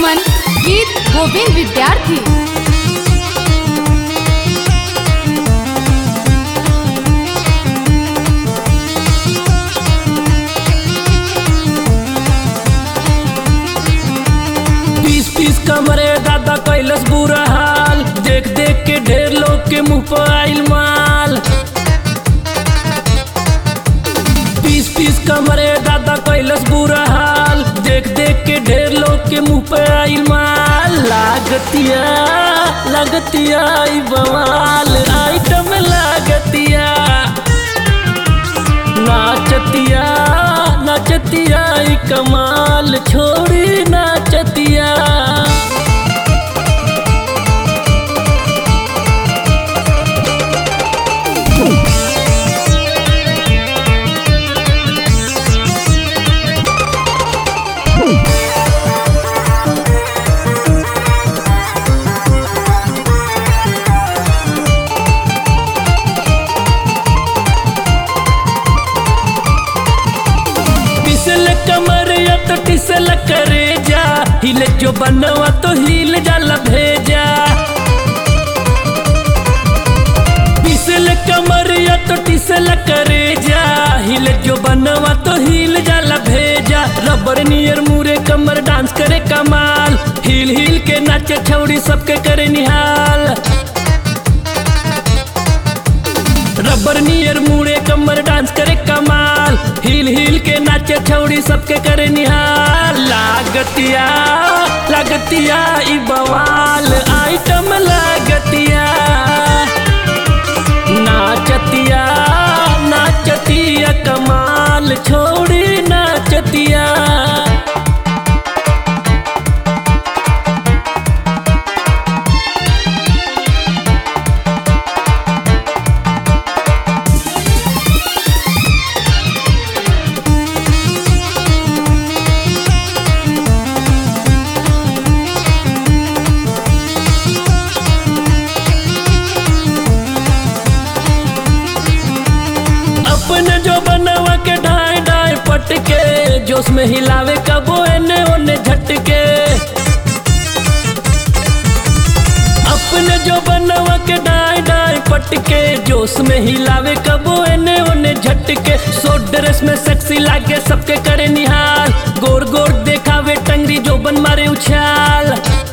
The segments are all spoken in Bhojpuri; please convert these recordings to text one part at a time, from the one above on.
सुमन गीत गोविंद विद्यार्थी पीस पीस कमरे दादा कैलस बुरा हाल देख देख के ढेर लोग के मुंह पर आइल माल पीस पीस कमरे दादा कैलस बुरा हाल देख देख के ढेर लोग के मुंह पर आइल माल लागतिया लागतिया ई बवाल आइटम लागतिया नाचतिया नाचतिया ई कमाल छोड़ी नाचतिया पिसल कमर या तो टिसल करे जा हिले जो बनवा तो हिल जाला भेजा पिसल कमर या तो टिसल करे जा हिले जो बनवा तो हिल जाला भेजा रबर नियर मुरे कमर डांस करे कमाल हिल हिल के नाचे छौड़ी सबके करे निहाल रबर नियर मुड़े कमर डांस करे कमाल हिल हिल के नाचे छौड़ी सबके करे निहाल लागतिया लागतिया ई बवाल आइटम लागतिया नाचतिया नाचतिया कमाल छोड़ी नाचतिया अपने जो बनवा के ढाई ढाई पटके जोश में हिलावे कबो एने ओने झटके अपने जो बनवा के ढाई ढाई पटके जोश में हिलावे कबो एने ओने झटके सो ड्रेस में सेक्सी लागे सबके करे निहाल गोर गोर देखावे टंगरी जो बन मारे उछाल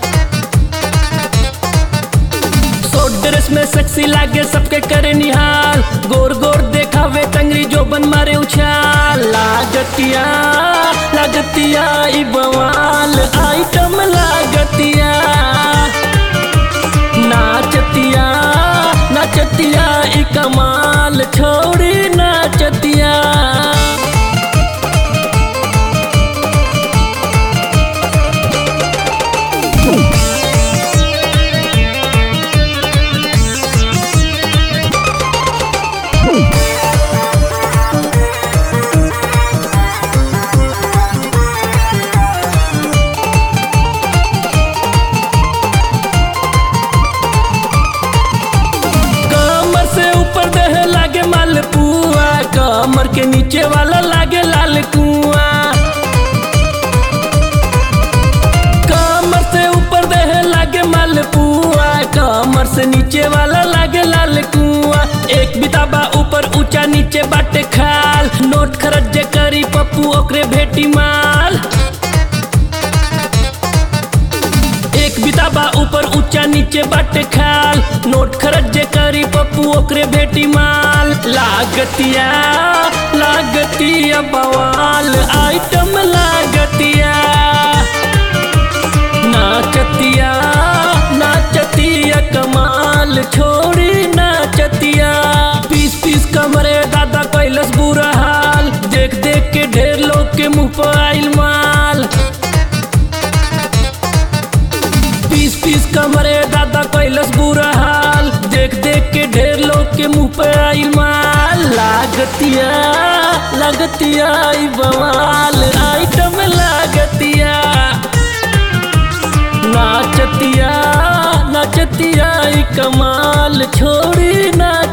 सो ड्रेस में सेक्सी लागे सबके करे निहाल गोर गोर देखावे टंगरी जो बन मारे उछाल लागतिया लागतिया ई बवाल आइटम लागतिया नाचतिया नाचतिया ई कमाल छोड़ी नाचतिया कमर से ऊपर देह लागे मालपुआ कमर के नीचे वाला लागे लाल कुआ कमर से ऊपर देह लागे मालपुआ कमर से नीचे वाला लागे लाल कुआ एक बिताबा ऊपर ऊंचा नीचे बाटे खाल नोट खरच जे करी पप्पू ओकरे भेटी माल एक बिताबा ऊपर ऊंचा नीचे बाटे खाल नोट खरच जे करी पप्पू ओकरे भेटी माल लागतिया लागतिया बवाल आइटम लागतिया नाचतिया नाचतिया कमाल छोड़ी नाचतिया पीस पीस कमरे दादा कैलस बुरा हाल देख देख के ढेर लोग के मुंह पर आइल माल पीस पीस कमरे दादा कैलस बुरा हाल देख देख के ढेर लोग के मुंह पे आई माल लागतिया लागतिया ई बवाल आइटम लागतिया नाचतिया नाचतिया ई कमाल छोड़ी ना